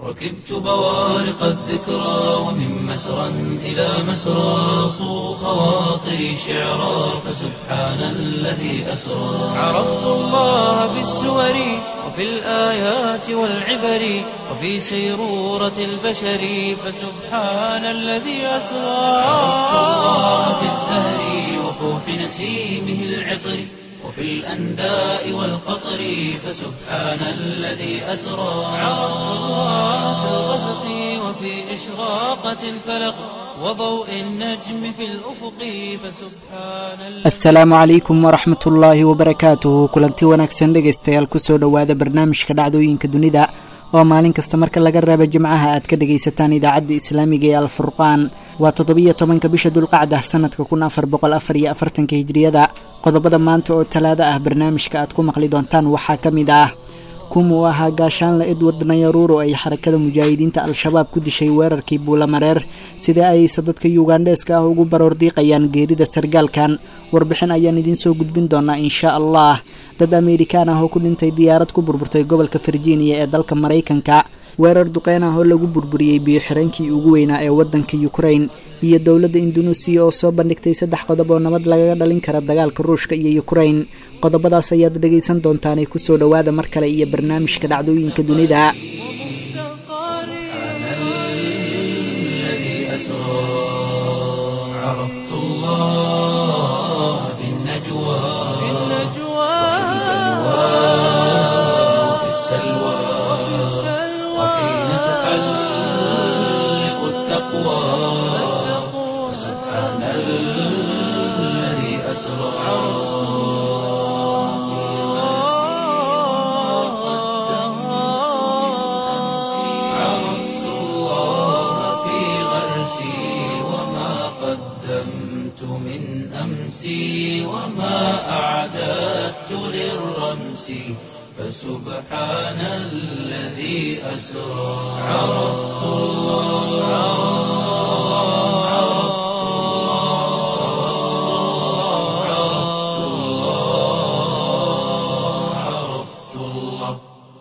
ركبت بوارق الذكرى ومن مسرى إلى مسرى صو خواطري شعرا فسبحان الذي أسرى عرفت الله بالسور وفي الآيات والعبر وفي سيرورة البشر فسبحان الذي أسرى عرفت الله بالزهر وفوح نسيمه العطر وفي الأنداء والقطر فسبحان الذي أسرى عرفت الله في الغسق وفي إشراقة الفلق وضوء النجم في الأفق فسبحان الذي asalaamu calaykum waraxmat ullaahi wabarakaatuhu kulanti wanaagsan dhegaystayaal kusoo dhowaada barnaamijka dhacdooyinka dunida oo maalin kasta marka laga reebo jimcaha aad ka dhagaysataan idaacadda islaamiga ee alfurqaan waa toddobiyo tobanka bisha dulqacda sanadka kun afar boqol afar iyo afartanka hijriyada qodobada maanta oo talaado ah barnaamijka aad ku maqli doontaan waxaa ka mid ah kumuu ahaa gaashaanle edward nayaruuro ay xarakada mujaahidiinta al-shabaab ku dishay weerarkii buulamareer sida ayse dadka yugandheeska ah ugu baroor diiqayaan geerida sargaalkan warbixin ayaan idiin soo gudbin doonaa inshaa allah dad amerikaan ah oo ku dhintay diyaarad ku burburtay gobolka virginia ee dalka maraykanka weerar duqeyn ah oo lagu burburiyey biyo-xireenkii ugu weynaa ee waddanka ukrain iyo dowladda indunuusiya oo soo bandhigtay saddex qodob oo nabad lagaga dhalin kara dagaalka ruushka iyo ukrain qodobadaas ayaad dhegaysan doontaanay kusoo dhowaada mar kale iyo barnaamijka dhacdooyinka dunida الذي أسرى عرفت الله في النجوى وفي السلوى وحين تحلق التقوى سبحان الذي أسرى عرفت الله في غرسي وما قدمت من أمسي وما أعددت للرمس فسبحان الذي أسرى عرفت الله عرفت الله عرفت الله عرفت الله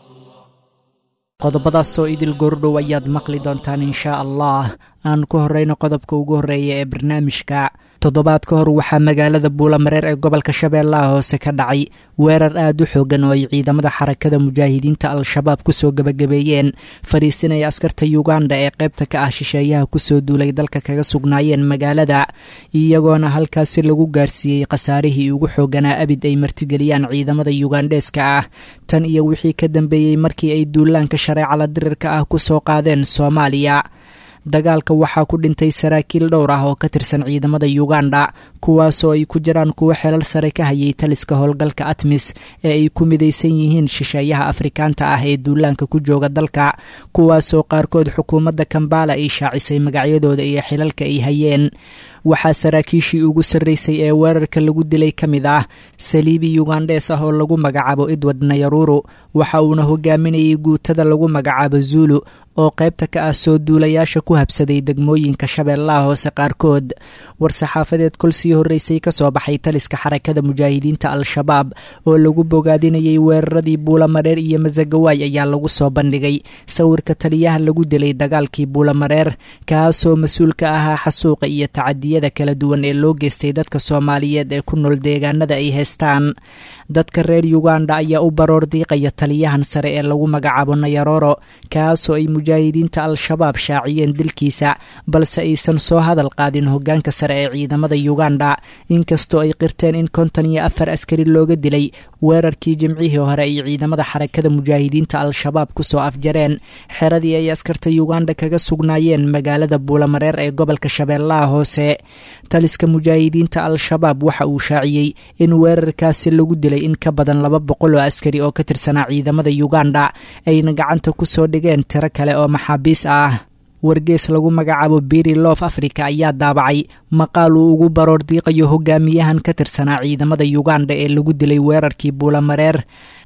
qodobadaasoo idil goordhow ayaad maqli doontaan inshaa allah aan ku horreyno qodobka ugu horreeya ee barnaamijka toddobaad ka hor waxaa magaalada buulamareer ee gobolka shabeellaha hoose ka dhacay weerar aad u xoogan oo ay ciidamada xarakada mujaahidiinta al-shabaab kusoo gebagabeeyeen fadhiisinaya askarta yuganda ee qaybta ka ah shisheeyaha kusoo duulay dalka kaga sugnaayeen magaalada iyagoona halkaasi lagu gaarsiiyey khasaarihii ugu xooganaa abid ay martigeliyaan ciidamada yugandheeska ah tan iyo wixii ka dambeeyey markii ay duulaanka shareecala dirirka ah kusoo qaadeen soomaaliya dagaalka waxaa ku dhintay saraakiil dhowr ah oo ka tirsan ciidamada yuganda kuwaasoo ay ku jiraan kuwo xelal sare ka hayay taliska howlgalka atmis ee ay ku midaysan yihiin shisheeyaha afrikaanta ah ee duulaanka ku jooga dalka kuwaasoo qaarkood xukuumadda kambala ay shaacisay magacyadooda iyo xilalka ay hayeen waxaa saraakiishii ugu sarreysay ee weerarka lagu dilay ka mid ah saliibi yugandhees ah oo lagu magacaabo edward nayaruru waxa uuna hogaaminayay guutada lagu magacaabo zulu oo qaybta ka ah soo duulayaasha ku habsaday degmooyinka shabeellaha hoose qaarkood war-saxaafadeed kol sii horreysay ka soo baxay taliska xarakada mujaahidiinta al-shabaab oo lagu bogaadinayay weeraradii buulamareer iyo masagawaay ayaa lagu soo bandhigay sawirka taliyaha lagu dilay dagaalkii buulamareer kaasoo mas-uul ka ahaa xasuuqa iyo tacadiyada kala duwan ee loo geystay dadka soomaaliyeed ee ku nool deegaanada ay haystaan dadka reer yuganda ayaa u baroor diiqaya taliyahan sare ee lagu magacaabo nayaroro kaasoo ay mujaahidiinta al-shabaab shaaciyeen dilkiisa balse aysan soo hadal qaadin hogaanka sare ee ciidamada yuganda inkastoo ay qirteen in konton iyo afar askari looga dilay weerarkii jimcihii hore ay ciidamada xarakada mujaahidiinta al-shabaab kusoo afjareen xeradii ay askarta yuganda kaga sugnaayeen magaalada buulamareer ee gobolka shabeellaha hoose taliska mujaahidiinta al-shabaab waxa uu shaaciyey in weerarkaasi lagu dilay in ka badan laba boqol oo askari oo ka tirsanaa ciidamada yuganda ayna gacanta kusoo dhigeen tiro kale oo maxaabiis ah wargees lagu magacaabo biri lof africa ayaa daabacay maqaal uu ugu baroor diiqayo hogaamiyahan ka tirsanaa ciidamada yuganda ee lagu dilay weerarkii buulamareer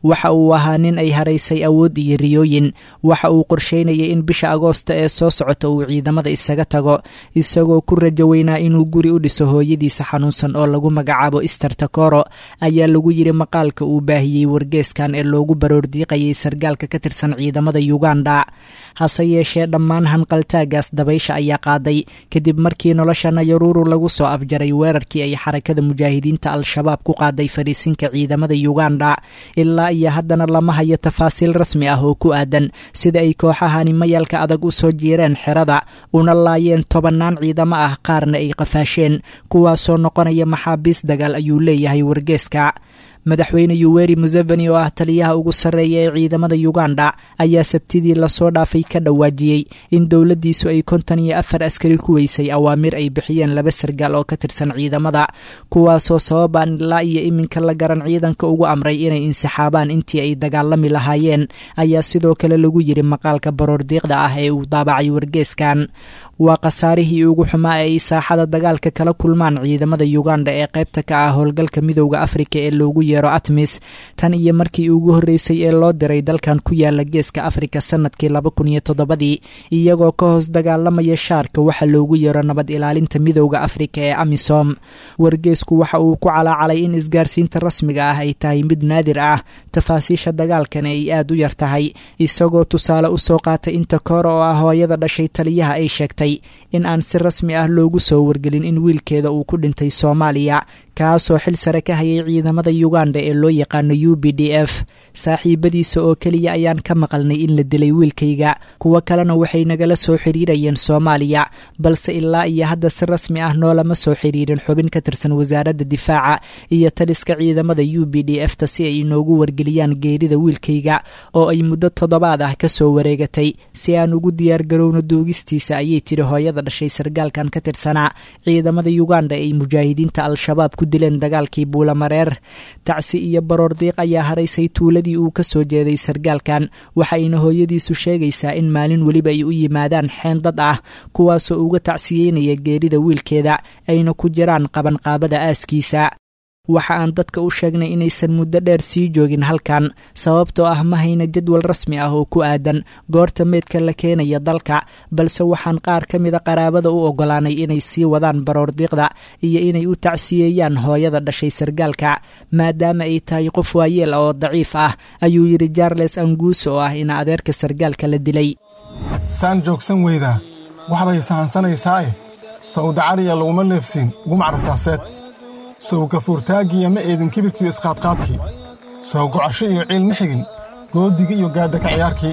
waxa uu ahaa nin ay haraysay awood iyo riyooyin waxa uu qorsheynayay in bisha agoosta ee soo socota uu ciidamada isaga tago isagoo ku rajo weynaa inuu guri u dhiso hooyadiisa xanuunsan oo lagu magacaabo ister takoro ayaa lagu yidhi maqaalka uu baahiyey wargeeskan ee loogu baroordiiqayay sargaalka ka tirsan ciidamada uganda hase yeeshee dhammaan hanqaltaagaas dabaysha ayaa qaaday kadib markii nolosha nayaruuru lagu soo afjaray weerarkii ay xarakada mujaahidiinta al-shabaab ku qaaday fariisinka ciidamada uganda ilaa iyo haddana lama hayo tafaasiil rasmi ah oo ku aadan sida ay kooxahani mayalka adag u soo jiireen xerada una laayeen tobannaan ciidamo ah qaarna ay qafaasheen kuwaasoo noqonaya maxaabiis dagaal ayuu leeyahay wargeeska madaxweyne yuweri museveni oo ah taliyaha ugu sarreeya ee ciidamada uganda ayaa sabtidii lasoo dhaafay ka dhawaajiyey in dowladdiisu ay konton iyo afar askari ku weysay awaamir ay bixiyeen laba sargaal oo ka tirsan ciidamada kuwaasoo sababaan ilaa iyo iminka la garan ciidanka ugu amray inay insixaabaan intii ay dagaalami lahaayeen ayaa sidoo kale lagu yidhi maqaalka baroordiiqda ah ee uu daabacay wargeeskan waa khasaarihii ugu xumaa ee ay saaxada dagaalka kala kulmaan ciidamada uganda ee qaybta ka ah howlgalka midowda afrika ee loogu yeero atmis tan iyo markii ugu horreysay ee loo diray dalkan ku yaala geeska afrika sanadkii laba kun iyo toddobadii iyagoo ka hoos dagaalamaya shaarka waxa loogu yeero nabad ilaalinta midowda afrika ee amisom wargeesku waxa uu ku calaacalay in isgaarsiinta rasmiga ah ay tahay mid naadir ah tafaasiisha dagaalkana ay aad u yar tahay isagoo tusaale usoo qaatay inta koor oo ah hooyada dhashay taliyaha ay sheegtay in aan si rasmi ah loogu soo wargelin in wiilkeeda uu ku dhintay soomaaliya kaasoo xil sare ka hayay ciidamada uganda ee loo yaqaano u b d f saaxiibadiisa oo keliya ayaan ka maqalnay in la dilay wiilkayga kuwo kalena waxay nagala soo xiriirayeen soomaaliya balse ilaa iyo hadda si rasmi ah noolama soo xiriirin xubin ka tirsan wasaaradda difaaca iyo taliska ciidamada u b d f ta si ay inoogu wargeliyaan geerida wiilkayga oo ay muddo toddobaad ah ka soo wareegatay si aan ugu diyaargarowno duugistiisa ayay tiri hooyada dhashay sargaalkan ka tirsanaa ciidamada uganda ay mujaahidiinta al-shabaab ku dileen dagaalkii buulamareer tacsi iyo baroordiiq ayaa haraysay tuuladii uu ka soo jeeday sargaalkan waxayna hooyadiisu sheegaysaa in maalin weliba ay u yimaadaan xeen dad ah kuwaasoo uga tacsiyeynaya geerida wiilkeeda ayna ku jiraan qabanqaabada aaskiisa waxa aan dadka u sheegnay inaysan muddo dheer sii joogin halkan sababtoo ah ma hayna jadwal rasmi ah oo ku aadan goorta meydka la keenaya dalka balse waxaan qaar ka mida qaraabada u oggolaanay inay sii wadaan baroordiiqda iyo inay u tacsiyeeyaan hooyada dhashay sargaalka maadaama ay tahay qof waayeel oo daciif ah ayuu yidhi jarles anguuso oo ah ina adeerka sargaalka la dilay saan joogsan weydaa waxbay sahansanaysaa'e sawdacariya laguma leefsiin gumac rasaaseed sow gafuurtaaggiiyo ma eedin kibirkiiyo isqaadqaadkii sow gocasho iyo ciil ma xigin goodigii iyo gaadaka ciyaarkii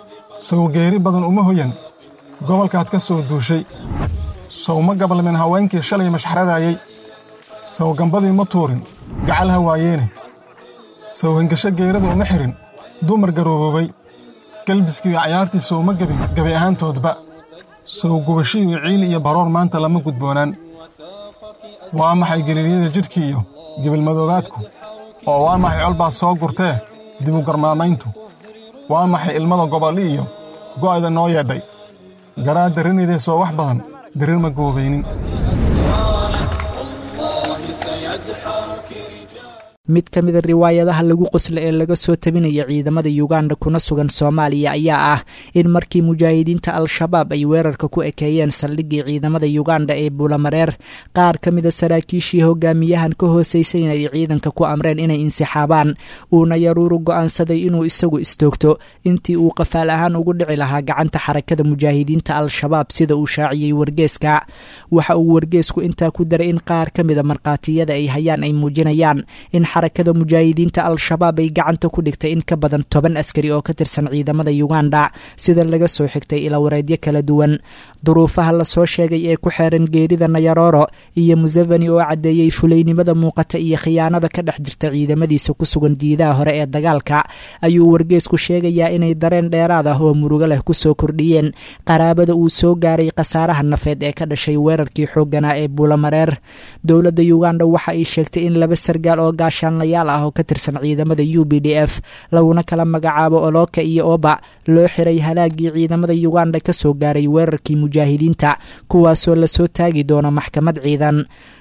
sow geeri badan uma hoyan gobolkaad ka soo duushay sow ma gabalmin haweenkii shalay mashxradaayey sow gambadii ma tuurin gacal ha waayeene sow hengasho geerada uma xihin dumar garooboobay gelbiskiiyo cayaartii sow ma gebin gebi ahaantoodba sow gubasho iyo ciil iyo baroor maanta lama gudboonaan waa maxay geliiryada jidhkii iyo gibilmadoobaadku oo waa maxay colbaad soo gurtee dibu garmaamayntu waa maxay ilmada gobolli iyo go'ayda noo yeedhay garaa darrinaydee soo wax badan dirir ma goobaynin mid ka mida riwaayadaha lagu qosla ee laga soo tabinaya ciidamada uganda kuna sugan soomaaliya ayaa ah in markii mujaahidiinta al-shabaab ay weerarka ku ekeeyeen saldhiggii ciidamada uganda ee buulamareer qaar ka mida saraakiishii hogaamiyahan ka hoosaysan ay ciidanka ku amreen inay insixaabaan uuna yaruuru go'aansaday inuu isagu istoogto intii uu qafaal ahaan ugu dhici lahaa gacanta xarakada mujaahidiinta al-shabaab sida uu shaaciyey wargeeska waxa uu wargeesku intaa ku daray in qaar ka mida markhaatiyada ay hayaan ay muujinayaan in xarakada mujaahidiinta al-shabaab ay gacanta ku dhigtay in ka badan toban askari oo ka tirsan ciidamada uganda sida laga soo xigtay ilawareedyo kala duwan duruufaha lasoo sheegay ee ku xeeran geerida nayaroro iyo museveni oo caddeeyey fulaynimada muuqata iyo khiyaanada ka dhex jirta ciidamadiisa ku sugan diidaha hore ee dagaalka ayuu wargeesku sheegayaa inay dareen dheeraad ah oo murugo leh kusoo kordhiyeen qaraabada uu soo gaaray khasaaraha nafeed ee ka dhashay weerarkii xoogganaa ee buulamareer dowladda uganda waxa ay sheegtay in laba sargaal oo gaashaanlayaal ah oo ka tirsan ciidamada u b d f laguna kala magacaabo oloka iyo oba loo xiray halaagii ciidamada uganda ka soo gaaray weerarkii mujaahidiinta kuwaasoo lasoo taagi doono maxkamad ciidan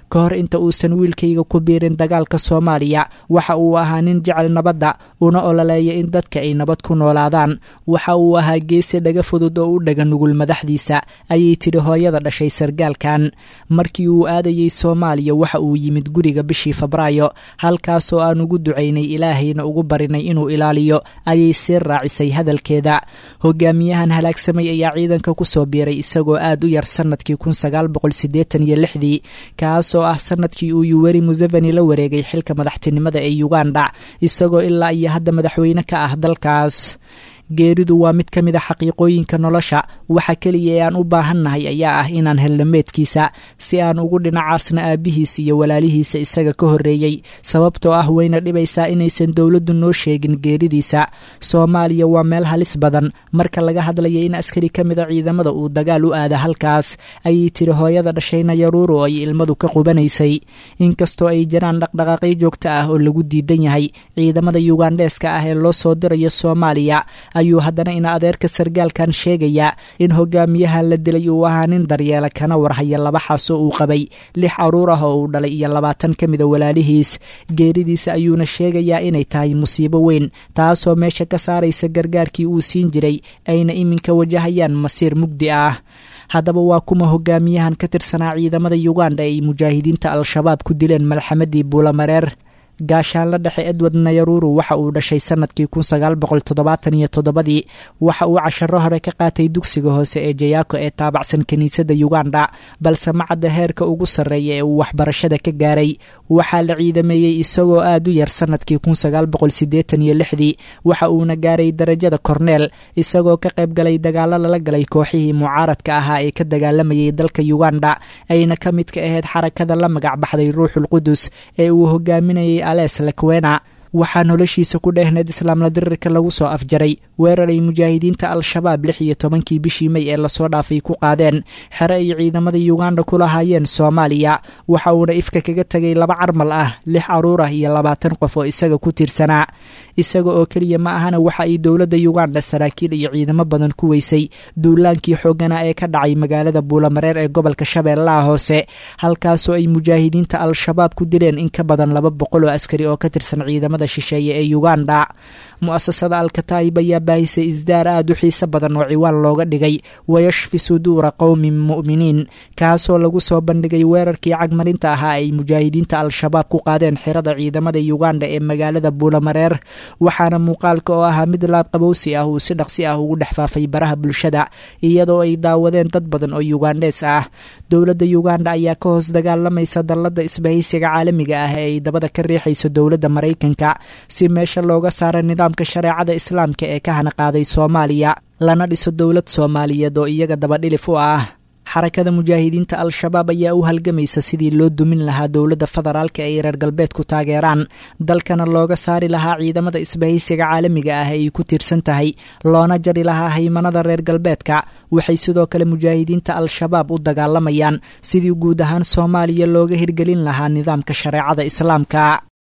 ka hor inta uusan wiilkayga ku biirin dagaalka soomaaliya waxa uu ahaa nin jecel nabadda una ololeeya in dadka ay nabad ku noolaadaan waxa uu ahaa geesi dhaga fudud oo u dhaga nugul madaxdiisa ayay tidhi hooyada dhashay sargaalkan markii uu aadayey soomaaliya waxa uu yimid guriga bishii febraayo halkaasoo aan ugu ducaynay ilaahayna ugu barinay inuu ilaaliyo ayay sii raacisay hadalkeeda hogaamiyahan halaagsamay ayaa ciidanka kusoo biiray isagoo aad u yar sanadkii kun sagaal boqol siddeetan iyo lixdii kaasoo ah sanadkii uu yuweri museveni la wareegay xilka madaxtinimada ee uganda isagoo ilaa iyo hadda madaxweyne ka ah dalkaas geeridu waa mid ka mid a xaqiiqooyinka nolosha waxa keliya ee aan u baahannahay ayaa ah inaan helno meedkiisa si aan ugu dhinacaasna aabbihiis iyo walaalihiisa isaga ka horreeyey sababtoo ah wayna dhibaysaa inaysan dowladdu noo sheegin geeridiisa soomaaliya waa meel halis badan marka laga hadlaya in askari ka mid a ciidamada uu dagaal u aada halkaas ayay tiri hooyada dhashayna yaruuru oo ay ilmadu ka qubanaysay inkastoo ay jiraan dhaqdhaqaaqyo joogto ah oo lagu diidan yahay ciidamada yugandheeska ah ee loo soo dirayo soomaaliya ayuu haddana ina adeerka sargaalkan sheegayaa in hogaamiyaha la dilay uu ahaa nin daryeela kana warhaya laba xaasoo uu qabay lix caruur ah oo uu dhalay iyo labaatan ka mida walaalihiis geeridiisa ayuuna sheegayaa inay tahay musiibo weyn taasoo meesha ka saaraysa gargaarkii uu siin jiray ayna iminka wajahayaan masiir mugdi ah haddaba waa kuma hogaamiyahan ka tirsanaa ciidamada yuganda ee ay mujaahidiinta al-shabaab ku dileen malxamadii buulamareer gaashaanla dhexe edward nayaruru waxa uu dhashay sanadkii kun sagaal boqol toddobaatan iyo toddobadii waxa uu casharo hore ka qaatay dugsiga hoose ee jayaako ee taabacsan kiniisadda yuganda balse macadda heerka ugu sarreeya ee uu waxbarashada ka gaaray waxaa la ciidameeyey isagoo aad u yar sanadkii kun sagaal boqol siddeetan iyo lixdii waxa uuna gaaray darajada korneel isagoo ka qayb galay dagaalo lala galay kooxihii mucaaradka ahaa ee ka dagaalamayay dalka yuganda ayna ka mid ka ahayd xarakada la magac baxday ruuxul qudus ee uu hogaaminayay ales lakwena waxaa noloshiisa ku dheehneed islaamla dirirka lagu soo afjaray weerar ay mujaahidiinta al-shabaab lix iyo tobankii bishii may ee lasoo dhaafay ku qaadeen xere ay ciidamada yuganda ku lahaayeen soomaaliya waxa uuna ifka kaga tegay laba carmal ah lix caruur ah iyo labaatan qof oo isaga ku tiirsanaa isaga oo keliya ma ahana waxa ay dowladda yuganda saraakiil iyo ciidamo badan ku weysay duulaankii xooganaa ee ka dhacay magaalada buulamareer ee gobolka shabeellaha hoose halkaasoo ay mujaahidiinta al-shabaab ku dileen in ka badan laba boqol oo askari oo ka tirsan ciidamada shisheeye ee uganda mu-asasada alkataayib ayaa baahisay isdaar aad u xiise badan oo ciwaan looga dhigay wayashfi suduura qowmin mu'miniin kaasoo lagu soo bandhigay weerarkii cagmarinta ahaa ay mujaahidiinta al-shabaab ku qaadeen xirada ciidamada uganda ee magaalada buulamareer waxaana muuqaalka oo ahaa mid laabqabowsi ah uu si dhaqsi ah ugu dhex faafay baraha bulshada iyadoo ay daawadeen dad badan oo yugandhees ah dowladda uganda ayaa ka hoos dagaalamaysa dallada isbahaysiga caalamiga ah ee ay dabada ka riixayso dowladda maraykanka si meesha looga saara nidaamka shareecada islaamka ee ka hana qaaday soomaaliya lana dhiso dowlad soomaaliyeed oo iyaga dabadhilif u ah xarakada mujaahidiinta al-shabaab ayaa u halgamaysa sidii loo dumin lahaa dowladda federaalka ay reer galbeedku taageeraan dalkana looga saari lahaa ciidamada isbahaysiga caalamiga ah ee ay ku tiirsan tahay loona jari lahaa haymanada reer galbeedka waxay sidoo kale mujaahidiinta al-shabaab u dagaalamayaan sidii guud ahaan soomaaliya looga hirgelin lahaa nidaamka shareecada islaamka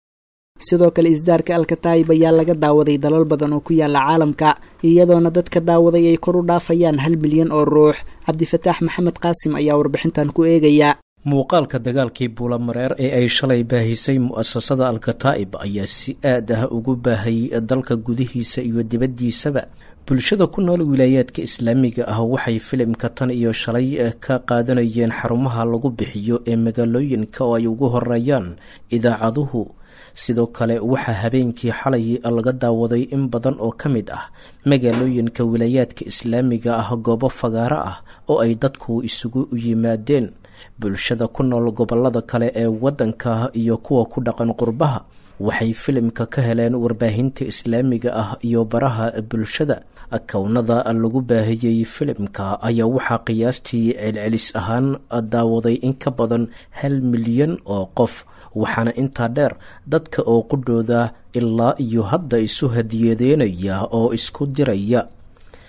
sidoo kale isdaarka alkataayib ayaa laga daawaday dalal badan oo ku yaala caalamka iyadoona dadka daawaday ay kor u dhaafayaan hal milyan oo ruux cabdifataax maxamed qaasim ayaa warbixintan ku eegaya muuqaalka dagaalkii buulamareer ee ay shalay baahisay mu'asasada alkataa'ib ayaa si aad ah ugu baahay dalka gudihiisa iyo dibaddiisaba bulshada ku nool wilaayaadka islaamiga ah waxay filimka tan iyo shalay ka qaadanayeen xarumaha lagu bixiyo ee magaalooyinka oo ay ugu horeeyaan idaacaduhu sidoo kale waxaa habeenkii xalay laga daawaday in badan oo ka mid ah magaalooyinka wilaayaadka islaamiga ah goobo fagaaro ah oo ay dadku isugu yimaadeen bulshada ku nool gobolada kale ee waddanka iyo kuwa ku dhaqan qurbaha waxay filimka ka heleen warbaahinta islaamiga ah iyo baraha bulshada kownada lagu baahiyey filimka ayaa waxaa qiyaastii celcelis ahaan daawaday in ka badan hal milyan oo qof waxaana intaa dheer dadka oo qudhooda ilaa iyo hadda isu hadiyadeynaya oo isku diraya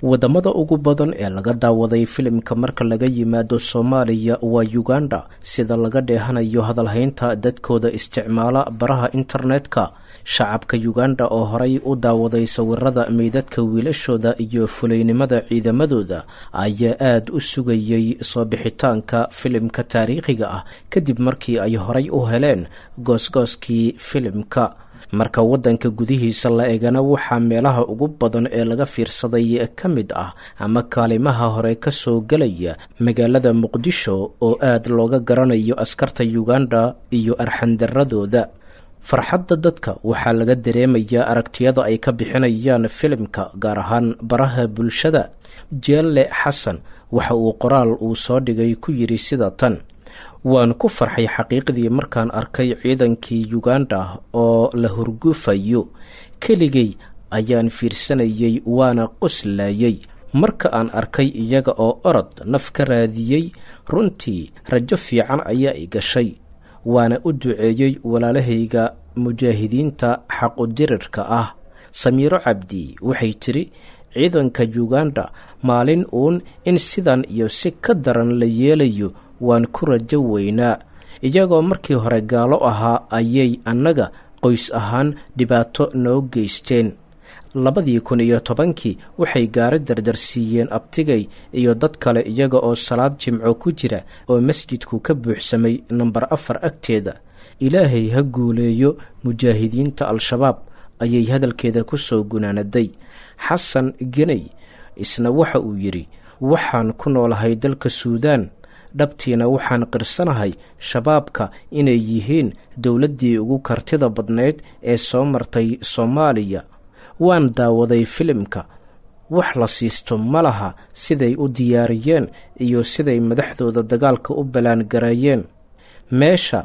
wadamada ugu badan ee laga daawaday filimka marka laga yimaado soomaaliya waa uganda sida laga dheehanayo hadalhaynta dadkooda isticmaala baraha internetka shacabka uganda oo horay u daawaday sawirada meydadka wiilashooda iyo fulaynimada ciidamadooda ayaa aada u sugayay soo bixitaanka filimka taariikhiga ah kadib markii ay horay u heleen goosgooskii filimka marka waddanka gudihiisa la egana waxaa meelaha ugu badan ee laga fiirsaday ka mid ah ama kaalimaha hore ka soo gelaya magaalada muqdisho oo aad looga garanayo askarta uganda iyo arxandaradooda farxadda dadka waxaa laga dareemayaa aragtiyada ay ka bixinayaan filimka gaar ahaan baraha bulshada jeelle xasan waxa uu qoraal uu soo dhigay ku yidhi sida tan waan ku farxay xaqiiqdii markaan arkay ciidankii uganda oo la hurgufayo keligay ayaan fiirsanayay waana qoslayay marka aan arkay iyaga oo orod naf ka raadiyey runtii rajo fiican ayaa i gashay waana u duceeyey walaalahayga mujaahidiinta xaqudirirka ah samiiro cabdi waxay tidhi ciidanka uganda maalin uun in sidan iyo si ka daran la yeelayo waan ku rajo weynaa iyagoo markii hore gaalo ahaa ayay annaga qoys ahaan dhibaato noo geysteen labadii kun iyo tobankii waxay gaari dardarsiiyeen abtigay iyo dad kale iyaga oo salaad jimco ku jira oo masjidku ka buuxsamay namber afar agteeda ilaahay ha guuleeyo mujaahidiinta al-shabaab ayay hadalkeeda ku soo gunaanaday xasan geney isna waxa uu yidhi waxaan ku noolahay dalka suudaan dhabtiina waxaan qirsanahay shabaabka inay yihiin dowladdii ugu kartida badnayd ee soo martay soomaaliya waan daawaday filimka wax la siisto ma laha siday u diyaariyeen iyo siday madaxdooda dagaalka u ballaangareeyeen meesha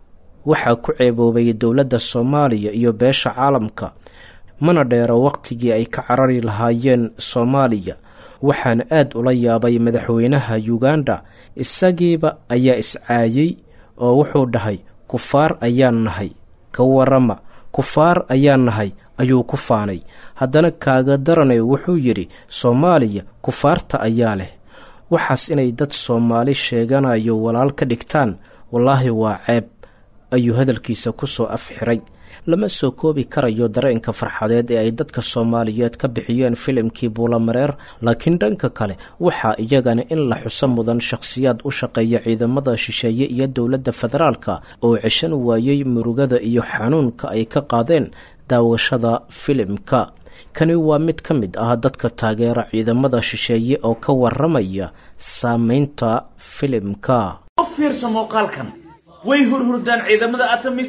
waxaa ku ceeboobay dowladda soomaaliya iyo beesha caalamka mana dheero wakhtigii ay ka carari lahaayeen soomaaliya waxaan aad ula yaabay madaxweynaha uganda isagiiba ayaa iscaayey oo wuxuu dhahay kufaar ayaan nahay ka warama kufaar ayaan nahay ayuu ku faanay haddana kaaga daranay wuxuu yidhi soomaaliya kufaarta ayaa leh waxaas inay dad soomaali sheeganayo walaal ka dhigtaan wallaahi waa ceeb ayuu hadalkiisa ku soo afxiray lama soo koobi karayo dareenka farxadeed ee ay dadka soomaaliyeed ka bixiyeen filimkii buulamareer laakiin dhanka kale waxaa iyagana in la xuso mudan shakhsiyaad u shaqeeya ciidamada shisheeye iyo dowladda federaalka oo ceshan waayey murugada iyo xanuunka ay ka qaadeen daawashada filimka kani waa mid ka mid ah dadka taageera ciidamada shisheeye oo ka waramaya saameynta filimka u fiirsa muuqaalkan way hurhurdaan ciidamada atamis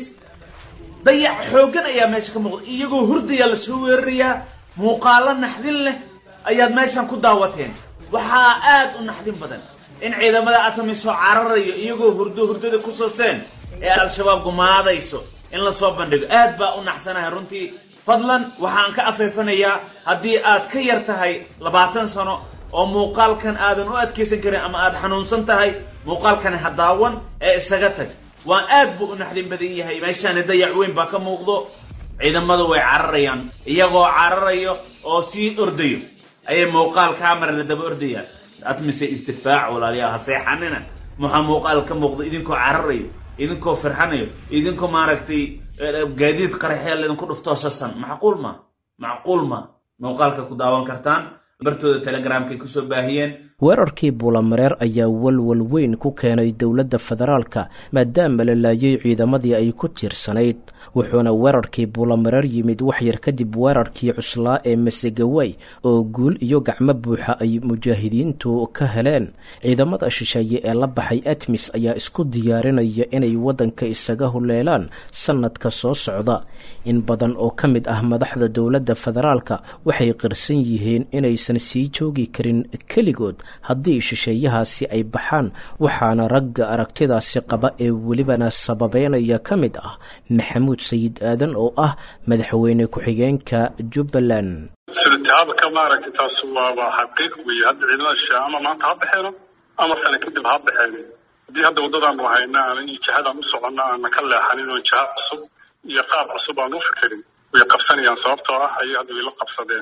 dayac xooggan ayaa meesha ka muuqda iyagoo hurdayaa lasoo weerarayaa muuqaalo naxdin leh ayaad meeshan ku daawateen waxaa aad u naxdin badan in ciidamada atamis soo cararayo iyagoo hurdo hurdada ku sooseen ee al-shabaab gumaadayso in lasoo bandhigo aad baa u naxsanahay runtii fadlan waxaan ka afeefanayaa haddii aad ka yar tahay labaatan sano oo muuqaalkan aadan u adkaysan karin ama aad xanuunsan tahay muuqaalkani ha daawan ee isaga tag waan aad buu u naxdin badan yahay meeshaani dayac weyn baa ka muuqdo ciidamadu way cararayaan iyagoo cararayo oo sii ordayo ayay muuqaal camera la daba ordayaan atmise isdifaac walaalayaal ha seexanina maxaa muuqaal ka muuqdo idinkoo cararayo idinkoo firxanayo idinkoo maaragtay gaadiid qaraxeel idinku dhuftoo sasan macquul ma macquul ma muuqaalka ku daawan kartaan bartooda telegramkay kusoo baahiyeen weerarkii buulamareer ayaa walwal weyn ku keenay dowladda federaalka maadaama la laayay ciidamadii ay ku tiirsanayd wuxuuna weerarkii buulamareer yimid waxyar kadib weerarkii cuslaa ee masegawey oo guul iyo gacmo buuxa ay mujaahidiintu ka heleen ciidamada shisheeye ee la baxay atmis ayaa isku diyaarinaya inay waddanka isaga huleelaan sannadka soo socda in badan oo ka mid ah madaxda dowladda federaalka waxay qirsan yihiin inaysan sii joogi karin keligood haddii shisheeyahaasi ay baxaan waxaana ragga aragtidaasi qaba ee welibana sababeynaya ka mid ah maxamuud sayid aadan oo ah madaxweyne ku-xigeenka jubbaland sulitaabka maaragtay taas waaba xaqiiq weeye hadda ciidamada shisheeye ama maanta ha baxeeno ama sana kadib ha baxeen haddii hadda waddadaanu hayna aanan iyo jihadaan u soconna aanan ka leexanin oo jiha cusub iyo qaab cusub aan u fikirin way qabsanayaan sababtoo ah ayay hadda wayla qabsadeen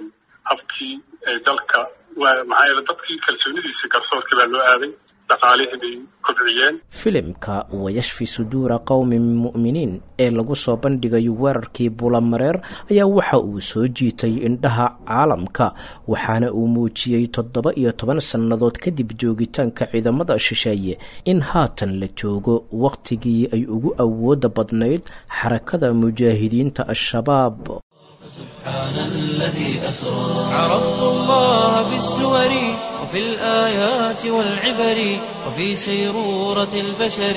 habkii dalka maxaa yeele dadkii kalsoonidiisii garsoorkii baa loo aaday dhaqaalihii bay kobciyeen filimka wayashfi suduura qowmin mu'miniin ee lagu soo bandhigayo weerarkii bulamareer ayaa waxa uu soo jiitay indhaha caalamka waxaana uu muujiyey toddoba iyo toban sannadood kadib joogitaanka ciidamada shisheeye in haatan la joogo wakhtigii ay ugu awooda badnayd xarakada mujaahidiinta al-shabaab سبحان الذي أسرى عرفت الله بالسور وفي الآيات والعبر وفي سيرورة البشر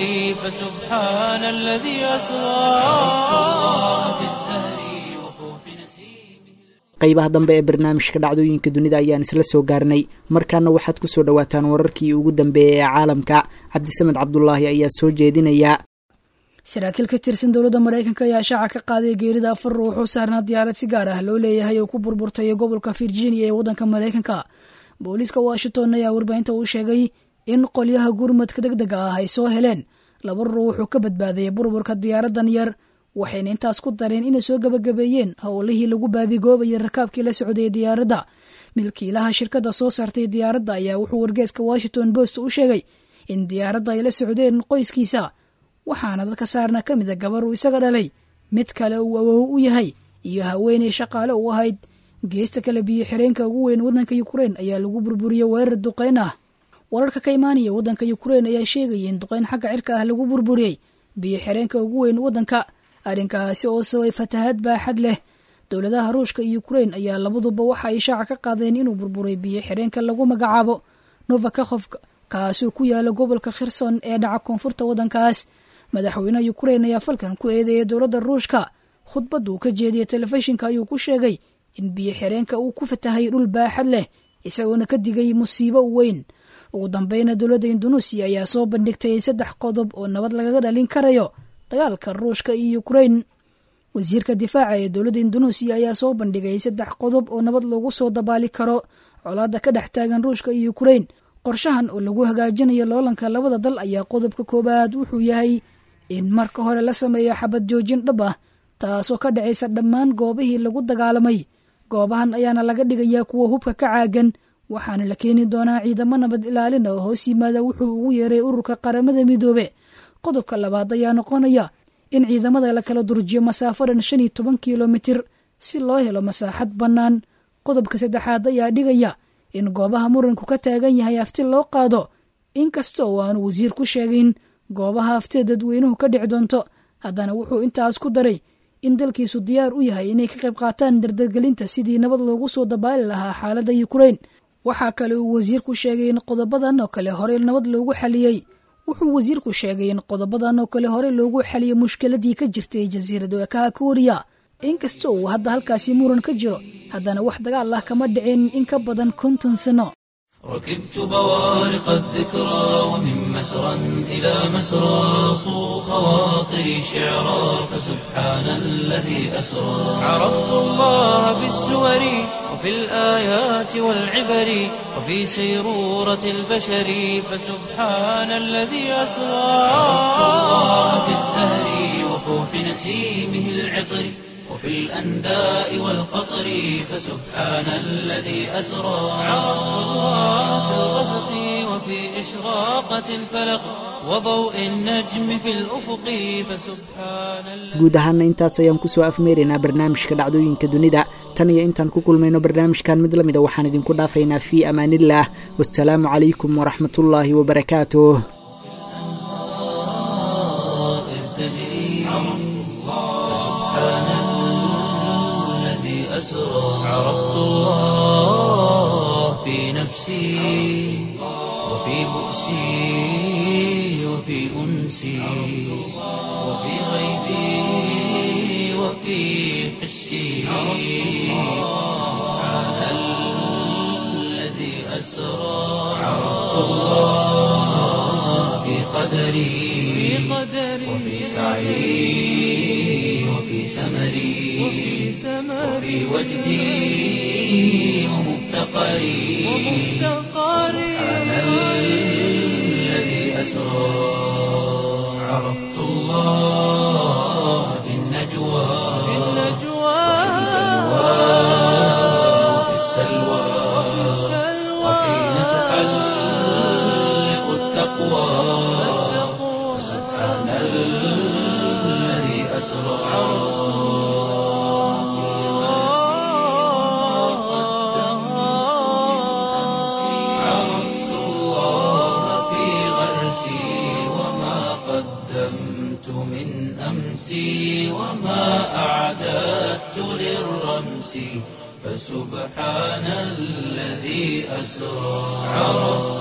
فسبحان الذي أسرى عرفت الله بالزهر وفوح نسيمه qaybaha dambe ee barnaamijka dhacdooyinka dunida ayaan isla soo gaarnay markaana waxaad ku soo dhowaataan wararkii ugu dambeeyay ee caalamka cabdisamed cabdulaahi ayaa soo jeedinaya saraakiil ka tirsan dowladda maraykanka ayaa shaaca ka qaaday geerida afar ruux oo saarnaa diyaarad si gaar ah loo leeyahay oo ku burburtay gobolka virginia ee waddanka maraykanka booliiska washington ayaa warbaahinta uu sheegay in qolyaha gurmadka deg dega ah ay soo heleen laba ruux oo ka badbaadaya burburka diyaaraddan yar waxayna intaas ku dareen inay soo gabagabeeyeen howlihii lagu baadigoobayay rakaabkii la socdayay diyaaradda milkiilaha shirkadda soo saartay diyaaradda ayaa wuxuu wargeeska washington post u sheegay in diyaaradda ay la socdeen qoyskiisa waxaana dadka saarna ka mid a gabar uu isaga dhalay mid kale uu awow u yahay iyo haweenay shaqaale u ahayd geesta kale biyo xireenka ugu weyn waddanka yukrain ayaa lagu burburiyey weerar duqeyn ah wararka ka imaanaya waddanka yukrain ayaa sheegaya in duqeyn xagga cirka ah lagu burburiyey biyo xireenka ugu weyn waddanka arrinkaasi oo sabay fatahaad baaxad leh dowladaha ruushka iyo yukrain ayaa labaduba waxa ay shaaca ka qaadeen inuu burburay biyo xireenka lagu magacaabo novakakhof kaasoo ku yaala gobolka khirson ee dhaca koonfurta waddankaas madaxweynaha yukrain ayaa falkan ku eedeeyay dowladda ruushka khudbadda uu ka jeediyey telefishinka ayuu ku sheegay in biyo xireenka uu ku fatahay dhul baaxad leh isagoona ka digay musiibo weyn ugu dambeyna dowladda indunuusiya ayaa soo bandhigtay saddex qodob oo nabad lagaga dhalin karayo dagaalka ruushka iyo yukrain wasiirka difaaca ee dowladda indunuusiya ayaa soo bandhigay saddex qodob oo nabad loogu soo dabaali karo colaadda ka dhex taagan ruushka iyo yukrain qorshahan oo lagu hagaajinayo loolanka labada dal ayaa qodobka koowaad wuxuu yahay in marka hore la sameeyo xabad joojin dhab ah taasoo ka dhacaysa dhammaan goobihii lagu dagaalamay goobahan ayaana laga dhigayaa kuwa hubka ka caagan waxaana la keeni doonaa ciidamo nabad ilaalin oo hoos yimaada wuxuu ugu yeeray ururka qaramada midoobe qodobka labaad ayaa noqonaya in ciidamada la kala durjiyo masaafadan shan iyo toban kilomitir si loo helo masaaxad bannaan qodobka saddexaad ayaa dhigaya in goobaha muranku ka taagan yahay hafti loo qaado inkasta oo aanu wasiir ku sheegayn goobaha haftida dadweynuhu ka dhici doonto haddana wuxuu intaas ku daray in dalkiisu diyaar u yahay inay ka qayb qaataan dardargelinta sidii nabad loogu soo dabaali lahaa xaaladda yukrain waxaa kale uu wasiirku sheegay in qodobadan oo kale horey nabad loogu xaliyey wuxuu wasiirku sheegay in qodobadan oo kale horey loogu xaliyey mushkiladii ka jirtay jasiirada ekaha kooriya inkasta uu hadda halkaasi muran ka jiro haddana wax dagaal ah kama dhicin in ka badan konton sano ركبت بوارق الذكرى ومن مسرى إلى مسرى صو خواطري شعرا فسبحان الذي أسرى عرفت الله بالسور وفي الآيات والعبر وفي سيرورة البشر فسبحان الذي أسرى عرفت الله بالزهر وفوح نسيمه العطر وفي الأنداء والقطر فسبحان الذي أسرى عرفت الله في الغسق وفي إشراقة الفلق وضوء النجم في الأفق فسبحان الذي guud ahaana intaas ayaan kusoo afmeeraynaa barnaamijka dhacdooyinka dunida tan iyo intaan ku kulmayno barnaamijkan mid lamida waxaan idinku dhaafaynaa fii amaaniillah wasalaamu calaykum waraxmatullaahi wabarakaatuh إذ تجري فسبحان الذي أسرى عرفت الله في نفسي وفي بؤسي وفي أنسي وفي غيبي وفي حسي سبحان الذي أسرى عرفت الله في قدري وفي سعي وفي سمري وفي وجدي ومفتقري سبحان الذي أسرى عرفت الله في النجوى وفي السلام تعلق التقوى سبحان الذي أسرى عرفت الله في غرسي وما قدمت من أمسي وما أعددت للرمس فسبحان الذي أسرى عرفت